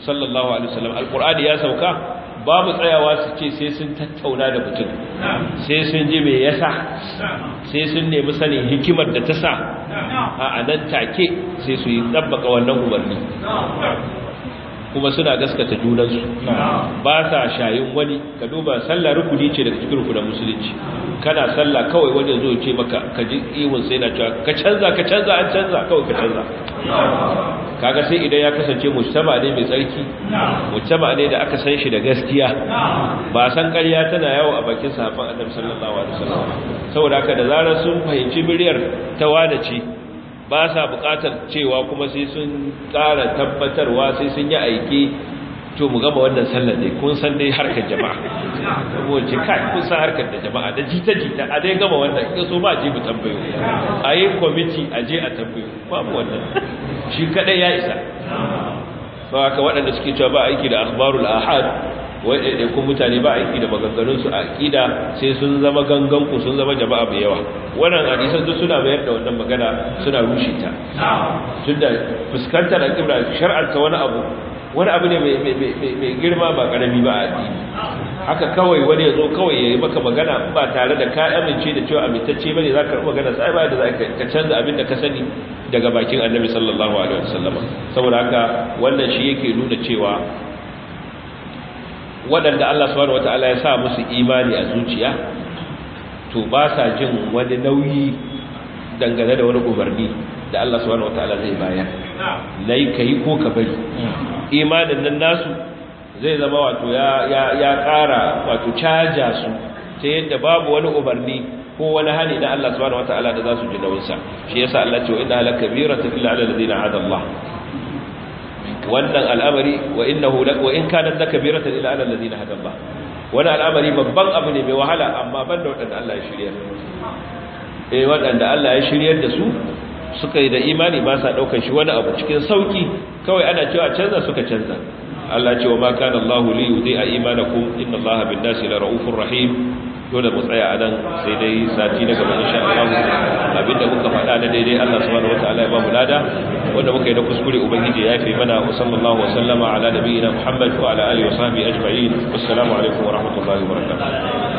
sallallahu alaihi wasallam alqur'ani ya sauka babu tsayawa su ce sai sun tattauna da mutum sai sun ji me yasa sai sun nemi sanin hikimar da ta sa a nan take sai su yi tsabbaka wannan umarni kuma suna gaskata junansu ba sa shayin wani ka duba sallah rukuni ce daga cikin rukunan musulunci kana sallah kawai wanda zo ce maka ka ji ihun sai na cewa ka canza ka canza an canza kawai ka canza kaga sai idan ya kasance mujtama ne mai tsarki mujtama ne da aka san shi da gaskiya ba san ƙarya tana yawo a bakin sahabban annabi sallallahu alaihi wasallam saboda haka da zarar sun fahimci miliyar ta wada ce ba sa buƙatar cewa kuma sai sun ƙara tabbatarwa sai sun yi aiki to mu gama wannan sallar dai kun san dai harkar jama'a kuma ce kai kun san harkar da jama'a da jita jita a dai gama wannan in so ba je mu tambayo a yi kwamiti a je a tambayo babu wannan shi kadai ya isa ba haka waɗanda suke cewa ba aiki da akhbarul ahad wai kun mutane ba aiki da maganganunsu a aƙida sai sun zama ganganku sun zama jama'a mai yawa wannan hadisan duk suna mayar da wannan magana suna rushe ta tunda fuskantar alƙibla shar'anta wani abu wani abu ne mai girma ba ƙarami ba a addini haka kawai wani ya zo kawai ya yi maka magana ba tare da ka amince da cewa amintacce bane za ka magana sai ba da za ka canza abin da ka sani daga bakin annabi sallallahu alaihi wasallama saboda haka wannan shi yake nuna cewa waɗanda Allah subhanahu wata'ala ya sa musu imani a zuciya to ba sa jin wani nauyi dangane da wani umarni da Allah subhanahu wata'ala zai bayar nayi kai ko ka bari imanin nan nasu zai zama wato ya ya ya ƙara wato caja su ta yadda babu wani umarni ko wani hani na Allah subhanahu wata'ala da za su ji nauyinsa shi yasa Allah ce wa inna lakabiratu illa alal ladina hada Allah wannan al'amari wa innahu wa in kanat lakabiratan ila alal ladina hada Allah wani al'amari babban abu ne mai wahala amma banda wadanda Allah ya shiryar eh wadanda Allah ya shiryar da su suka yi da imani ba sa daukar shi wani abu cikin sauki kawai ana cewa canza suka canza Allah ce wa ma kana Allah li yudhi'a imanakum inna Allah bin nasi la raufur rahim dole mu tsaya a nan sai dai sati na gaba insha Allah abinda muka faɗa na daidai Allah subhanahu wataala ya ba mu lada wanda muka yi da kuskure ubangiji ya yafe mana wa sallallahu wa sallama ala nabiyyina Muhammad wa ala alihi wa sahbihi ajma'in assalamu alaikum wa rahmatullahi wa barakatuh